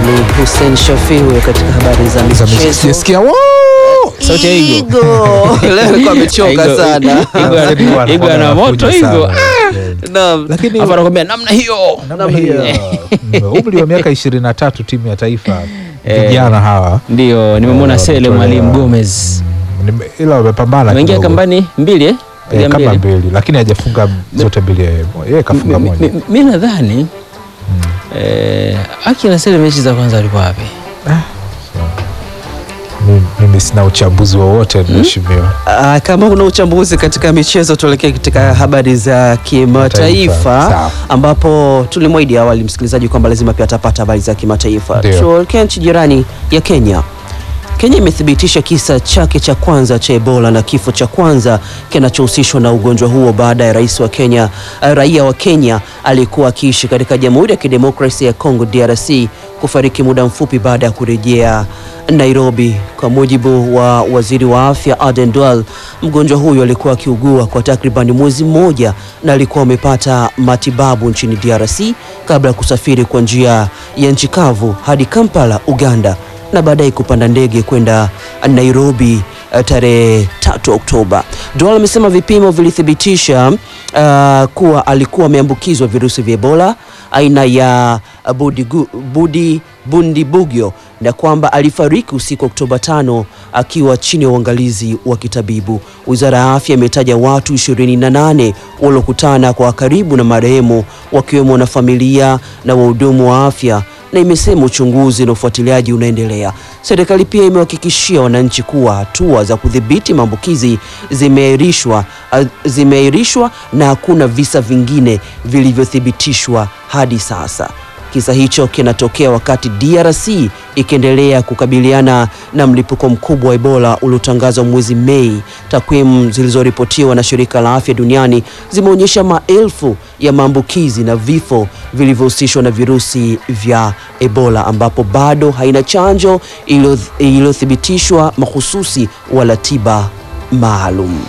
ni Hussein Shafi huyo katika habari za michezo. Sijasikia wo sauti ya Igo. Igo leo alikuwa amechoka Igo- sana. Igo ana- Igo ana moto Igo. Naam. Lakini Hapa anakwambia namna hiyo. namna hiyo umri wa miaka ishirini na tatu timu ya taifa vijana hawa Ndio, nimemwona Eh, Sele wametolewa. Mwalimu Gomez. Nime- ila wamepambana Ameingia kidogo. kambani mbili eh? Eh, Piga kama mbili. mbili lakini hajafunga zote mbili yeye yeye kafunga Mi- moja mi- Mi nadhani eh, Aki na Sele mechi za kwanza alikuwa wapi? Mi- mimi sina uchambuzi wowote mheshimiwa Ah, kama kuna uchambuzi katika michezo tuelekee katika habari za kimataifa Sawa. ambapo tulimwahidi awali msikilizaji kwamba lazima pia atapata habari za kimataifa. Ndio. Tuelekee nchi jirani ya Kenya. Kenya imethibitisha kisa chake cha kwanza cha Ebola na kifo cha kwanza kinachohusishwa na ugonjwa huo baada ya rais wa Kenya, eh, raia wa Kenya aliyekuwa akiishi katika Jamhuri ya Kidemokrasia ya Kongo DRC kufariki muda mfupi baada ya kurejea Nairobi. Kwa mujibu wa waziri wa afya Aden Duale, mgonjwa huyo alikuwa akiugua kwa takribani mwezi mmoja na alikuwa amepata matibabu nchini DRC kabla ya kusafiri kwa njia ya nchi kavu hadi Kampala, Uganda na baadaye kupanda ndege kwenda Nairobi eh, tarehe 3 Oktoba. Duale amesema vipimo vilithibitisha uh, kuwa alikuwa ameambukizwa virusi vya Ebola aina ya budigu, budi, bundibugyo na kwamba alifariki usiku Oktoba 5 akiwa chini ya uangalizi wa kitabibu. Wizara ya afya imetaja watu 28 waliokutana kwa karibu na marehemu wakiwemo wanafamilia na wahudumu wa afya na imesema uchunguzi na ufuatiliaji unaendelea. Serikali pia imewahakikishia wananchi kuwa hatua za kudhibiti maambukizi zimeahirishwa uh, zimeahirishwa na hakuna visa vingine vilivyothibitishwa hadi sasa. Kisa hicho kinatokea wakati DRC ikiendelea kukabiliana na mlipuko mkubwa wa Ebola uliotangazwa mwezi Mei. Takwimu zilizoripotiwa na shirika la afya duniani zimeonyesha maelfu ya maambukizi na vifo vilivyohusishwa na virusi vya Ebola, ambapo bado haina chanjo iliyo- iliyothibitishwa mahususi wala tiba maalum.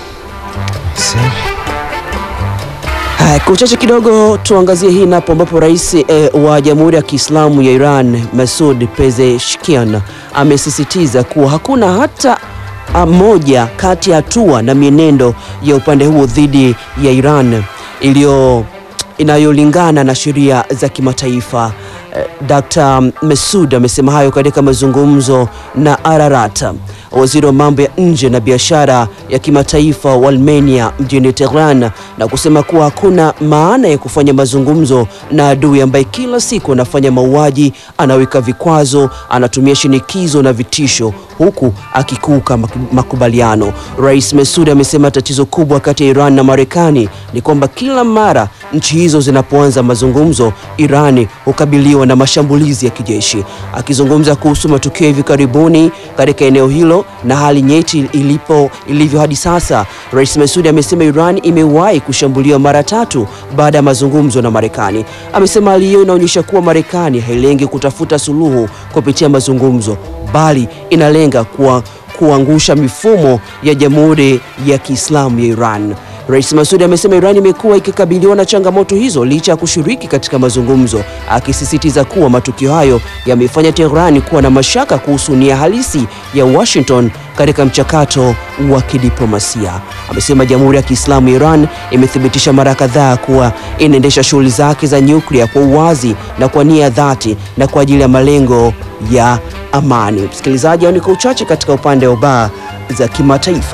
Haya, kwa uchache kidogo tuangazie hii napo ambapo rais eh, wa Jamhuri ya Kiislamu ya Iran Masoud Pezeshkian amesisitiza kuwa hakuna hata ah, moja kati ya hatua na mienendo ya upande huo dhidi ya Iran iliyo inayolingana na sheria za kimataifa. Eh, Dr. Masoud amesema hayo katika mazungumzo na Ararat, waziri wa mambo ya nje na biashara ya kimataifa wa Armenia mjini Tehran, na kusema kuwa hakuna maana ya kufanya mazungumzo na adui ambaye kila siku anafanya mauaji, anaweka vikwazo, anatumia shinikizo na vitisho huku akikuuka mak- makubaliano. Rais Masoud amesema tatizo kubwa kati ya Iran na Marekani ni kwamba kila mara nchi hizo zinapoanza mazungumzo, Irani hukabiliwa na mashambulizi ya kijeshi. Akizungumza kuhusu matukio hivi karibuni katika eneo hilo na hali nyeti ilipo ilivyo hadi sasa, Rais Masoud amesema Iran imewahi kushambuliwa mara tatu baada ya mazungumzo na Marekani. Amesema hali hiyo inaonyesha kuwa Marekani hailengi kutafuta suluhu kupitia mazungumzo, bali inalenga kuwa kuangusha mifumo ya Jamhuri ya Kiislamu ya Iran. Rais Masoud amesema Iran imekuwa ikikabiliwa na changamoto hizo licha ya kushiriki katika mazungumzo, akisisitiza kuwa matukio hayo yamefanya Tehran kuwa na mashaka kuhusu nia halisi ya Washington katika mchakato wa kidiplomasia. Amesema Jamhuri ya Kiislamu ya Iran imethibitisha mara kadhaa kuwa inaendesha shughuli zake za nyuklia kwa uwazi na kwa nia ya dhati na kwa ajili ya malengo ya amani. Msikilizaji, hao ni kwa uchache katika upande wa baa za kimataifa.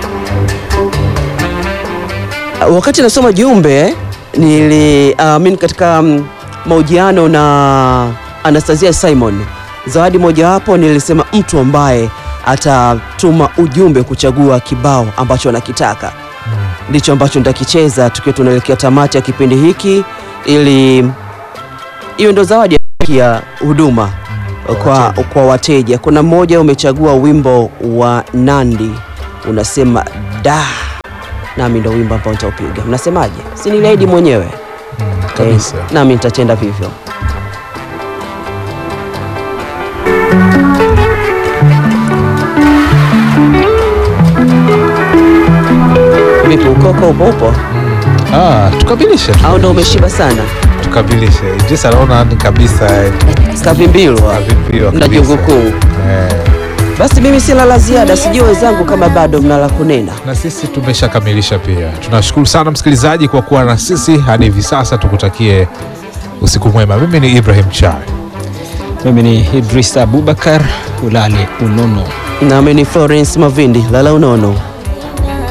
Wakati nasoma jumbe nili uh, mimi katika um, mahojiano na Anastasia Simon, zawadi mojawapo nilisema mtu ambaye atatuma ujumbe kuchagua kibao ambacho anakitaka ndicho ambacho nitakicheza tukiwa tunaelekea tamati ya kipindi hiki, ili hiyo ndo zawadi ya huduma kwa, wateja. kwa wateja. Kuna mmoja umechagua wimbo wa Nandi unasema da, nami ndo wimbo ambao nitaupiga. Mnasemaje? si niliahidi mwenyewe kabisa. Eh, nami nitatenda vivyo. Vipi, ukoko upo upo Ah, tukamilishe tu. au ndo umeshiba sana? tukamilishe. Idris anaona ni kabisa eh, Kavimbilwa Kavimbilwa na kabisa. jungu kuu. eh, Basi mimi sina la ziada, sijui wenzangu kama bado mna la kunena. na sisi tumeshakamilisha pia. Tunashukuru sana msikilizaji kwa kuwa na sisi hadi hivi sasa. Tukutakie usiku mwema. Mimi ni Ibrahim Chai. Mimi ni Idris Abubakar, ulale unono. Nami ni Florence Mavindi, lala unono.